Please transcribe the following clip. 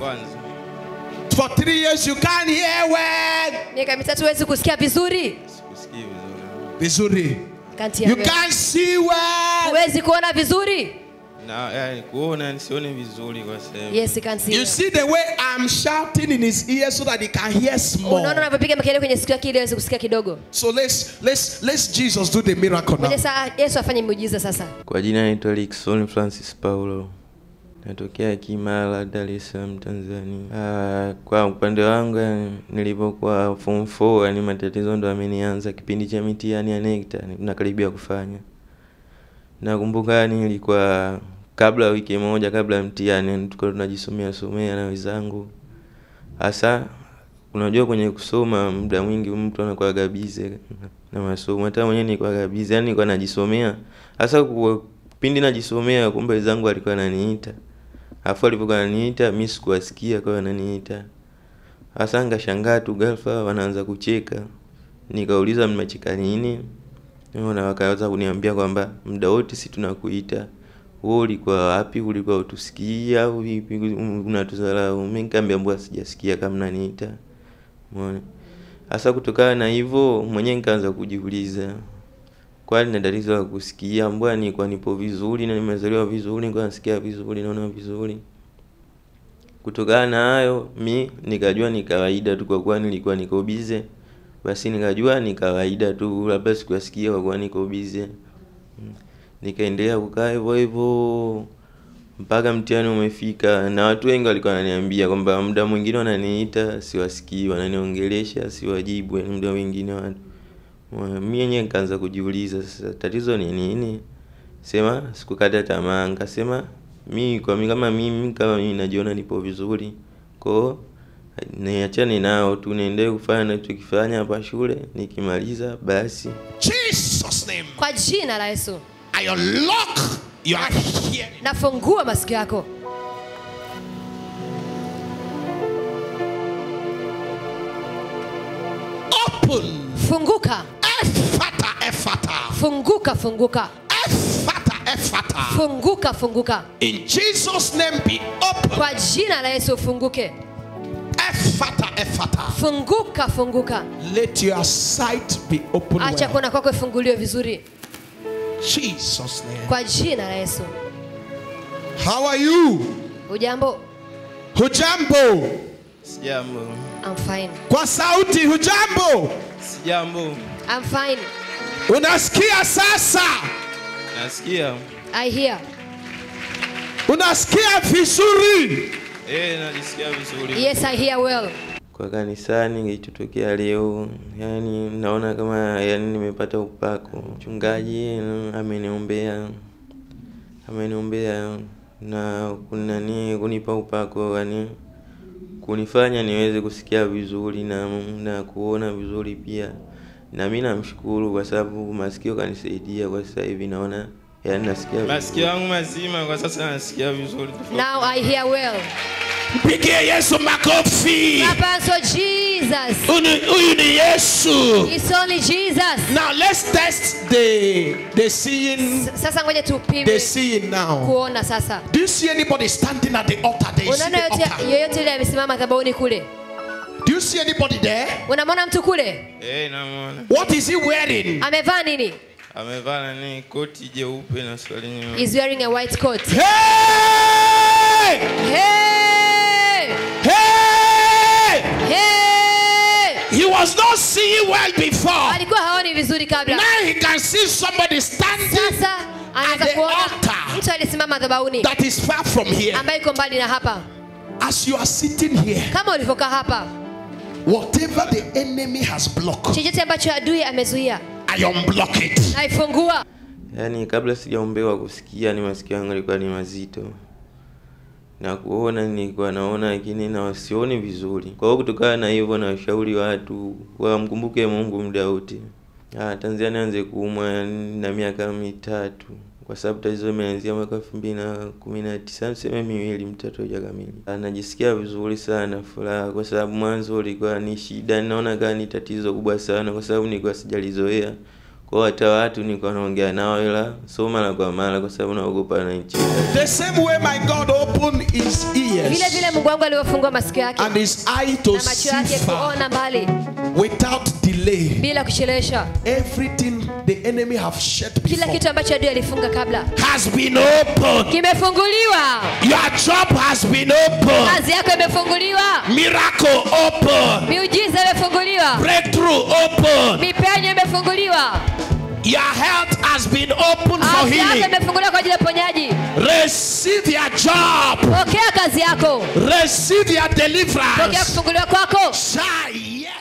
kwanza For three years you can't hear well. miaka mitatu huwezi kusikia vizuri sikusikii vizuri Vizuri. Can't hear You well. can't see well. huwezi kuona vizuri na yani, kuona nisione vizuri kwa sehemu yes you can't see You well. see the way I'm shouting in his ear so that he can hear small. unaona unavyopiga makelele kwenye sikio yake ili aweze kusikia kidogo So let's let's let's Jesus do the miracle now. moja saa yesu afanye muujiza sasa kwa jina naitwa Dickson Francis Paulo natokea Kimara, Dar es Salaam, Tanzania. Ah, kwa upande wangu yani, nilipokuwa form 4 yani matatizo ndo amenianza kipindi cha mitihani ya NECTA nakaribia kufanya. Nakumbuka yani ilikuwa kabla ya wiki moja kabla ya mtihani tulikuwa tunajisomea somea na wenzangu. Hasa unajua kwenye kusoma muda mwingi mtu anakuwa gabize na masomo. Hata mwenyewe nilikuwa gabize, yani nilikuwa najisomea. Hasa kwa pindi najisomea kumbe wenzangu alikuwa ananiita. Alafu alipokuwa ananiita mimi sikuwasikia kwa hiyo ananiita. Hasa ngashangaa tu ghafla wanaanza kucheka. Nikauliza mmecheka nini? Unaona wakaanza kuniambia kwamba muda wote si tunakuita. Wewe ulikuwa wapi? Ulikuwa utusikia au vipi? Unatudharau. Mimi nikamwambia mbona sijasikia kama mnaniita. Umeona? Hasa kutokana na hivyo mwenyewe nikaanza kujiuliza kwani na tatizo la kusikia mbona nilikuwa nipo vizuri na nimezaliwa vizuri nilikuwa nasikia vizuri naona vizuri kutokana na hayo mi nikajua ni kawaida tu kwa kuwa nilikuwa niko bize basi nikajua ni kawaida tu labda sikuwasikia kwa kuwa niko bize Mm. nikaendelea kukaa hivyo hivyo mpaka mtihani umefika na watu wengi walikuwa wananiambia kwamba muda mwingine wananiita siwasikii wananiongelesha siwajibu yani muda mwingine watu mi yenyewe nikaanza kujiuliza sasa tatizo ni nini sema sikukata tamaa nikasema mi kwa mi kama mimi kama mimi najiona nipo vizuri kwao niachane nao tu niendelee kufanya nachokifanya hapa shule nikimaliza basi Jesus name. kwa jina la yesu I unlock your hearing. nafungua masikio yako Open. funguka Ephata, ephata. funguka funguka Ephata, ephata. funguka funguka In Jesus' name be open. kwa jina la yesu ufunguke Ephata, ephata. funguka funguka Let your sight be open. acha well. kuona kwako ifunguliwe vizuri Jesus' name. kwa jina la yesu How are you? hujambo Hujambo. sijambo I'm fine. Kwa sauti hujambo. sijambo I'm fine. Unasikia sasa? nasikia I hear. Unasikia vizuri? eh najisikia vizuri Yes, I hear well. kwa kanisani kilichotokea leo yani naona kama yani nimepata upako mchungaji mm, ameniombea ameniombea na kunani kunipa upako yani kunifanya niweze kusikia vizuri na, na kuona vizuri pia na mi namshukuru kwa sababu masikio kanisaidia kwa sasa hivi naona yani nasikia masikio yangu mazima kwa sasa nasikia vizuri Now I hear well. Mpigie Yesu makofi. Papa, so Jesus. Huyu huyu ni Yesu. It's only Jesus. Now let's test the the seeing S- Sasa ngoja the tupime seeing now. kuona sasa. Do you see anybody standing at the altar? There you see Unaona the yote altar. yoyote yule amesimama madhabahuni kule? Do you see anybody there? Unamwona mtu kule? eh namwona What is he wearing? Amevaa nini? amevaa nani koti jeupe na swali nyuma He's wearing a white coat. Hey! Hey! Hey! Hey! He was not seeing well before. Alikuwa haoni vizuri kabla. Now he can see somebody standing Sasa anaweza At the kuona altar. mtu alisimama madhabahuni that is far from here. ambaye iko mbali na hapa. As you are sitting here, Kama ulivyokaa hapa, whatever the enemy has blocked, chochote ambacho adui amezuia, I unblock it. naifungua. yaani kabla sijaombewa kusikia ni masikio yangu yalikuwa ni mazito na kuona nilikuwa naona lakini na sioni vizuri kwa hiyo kutokana na hivyo nawashauri watu wamkumbuke mungu muda wote Ah, tanzania nianze kuumwa na miaka mitatu kwa sababu tatizo imeanzia mwaka elfu mbili na kumi na tisa niseme miwili mitatu hajakamili Ah, najisikia vizuri sana furaha kwa sababu mwanzo ulikuwa ni shida naona kama ni tatizo kubwa sana kwa sababu nilikuwa sijalizoea kwa hata watu niko naongea nao ila so mara kwa mara kwa sababu naogopa na nchi The same way my God opened his vile ears vile mungu wangu alivyofungua masikio yake and his eye to na macho see yake far kuona mbali without delay. bila kuchelewesha Everything the enemy have shut kila before kitu ambacho adui alifunga kabla has been opened. kimefunguliwa Your job has been opened. kazi yako imefunguliwa Miracle open. miujiza imefunguliwa Breakthrough open. mipenyo imefunguliwa Your health has been opened for afya yako healing. imefunguliwa kwa ajili ya uponyaji Receive your job. pokea kazi yako Receive your pokea deliverance. kufunguliwa kwako Say yes.